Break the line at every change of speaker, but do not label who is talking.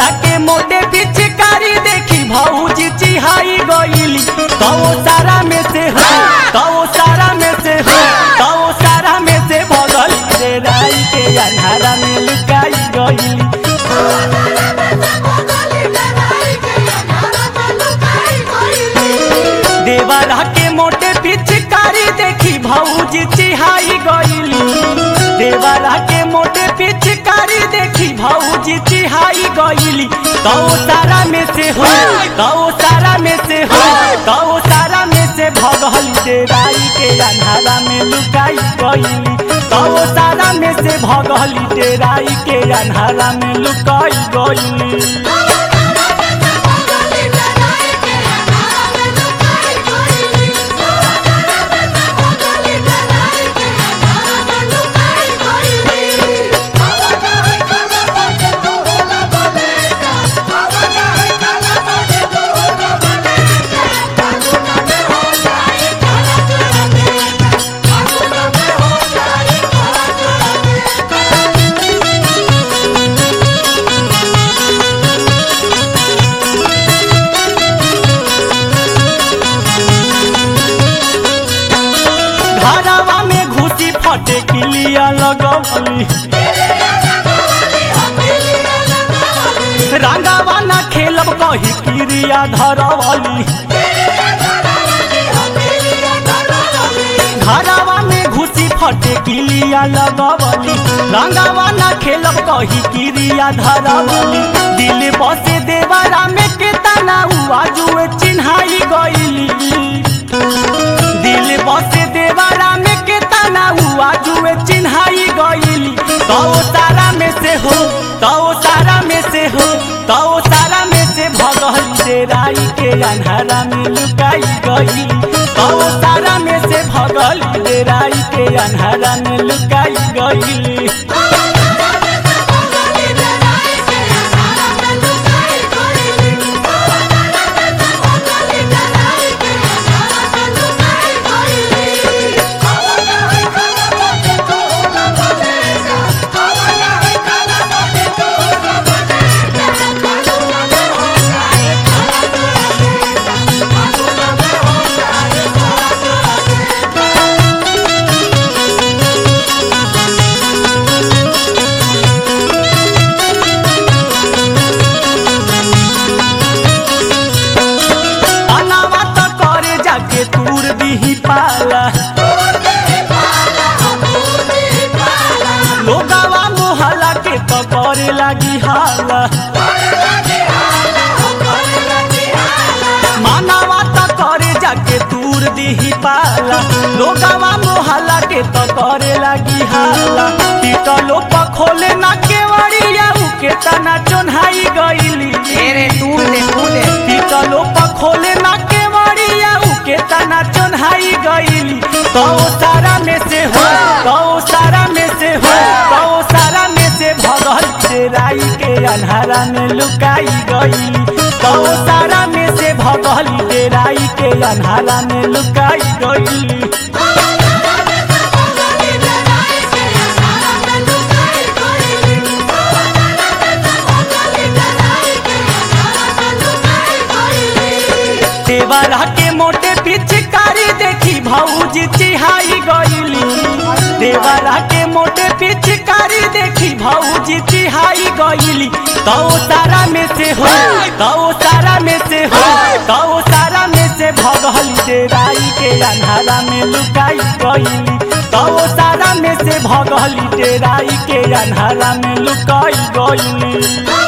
देवरा के मोटे पिचकारी देखी भौजी चिहाई गईली तो सारा में से हो तो सारा में से हो तो सारा में से भगल रे राई के अन्हारा में लुकाई गईली देवरा के मोटे पिचकारी देखी भौजी चिहाई गईली देवरा के मोटे पिचकारी देखी भौजी चिहाई गईली तो सारा में से हो तो सारा में से हो तो सारा में से भगल डेराई के अन्हारा में लुकाई गईली तो सारा में से भगल डेराई के अन्हारा में लुकाई गईली घरवा में घुसी फटे किलिया लगवली रंगावा ना खेलब कही क्रिया धरवली घरवा में घुसी फटे किलिया लगवली रंगावा ना खेलब कही क्रिया धरवली दिल बसे देवरा में के तना हुआ जुए चिन्हाई गईली दिल बसे देवरा में के तना हुआ जुए चिन्हाई गईली तो सारा में से हो तो सारा में से हो तो सारा में से भगल डेराई के अन्हारा में लुकाई गईली तो सारा में से भगल डेराई के अन्हारा में लुकाई गईली अनावा तो करे जाके तूर दीही पाला लोगावा मोहल्ला के तो करे लागी हाला मानावा तो करे जाके तूर दीही पाला लोगावा मोहल्ला के तो करे लागी हाला पीटलो पखोले ना केवड़िया उके तना चोन्हाई गईली
तेरे तूर दे तूर दे
पीतलो पखोले ना के मरिया उके तना चोन्हाई गईली तो सारा में से हो तो सारा में से हो तो सारा में से भगल डेराई के अन्हारा में लुकाई गईली तो सारा में से भगल डेराई के अन्हारा में लुकाई गईली देवरा के मोटे पिचकारी देखी भौजी चिहाई गईली देवरा के मोटे पिचकारी देखी भौजी चिहाई गईली तो सारा में से हो तो सारा में से हो तो सारा में से भगल डेराई के अन्हारा में लुकाई गईली तो सारा में से भगल डेराई के अन्हारा में लुकाई गईली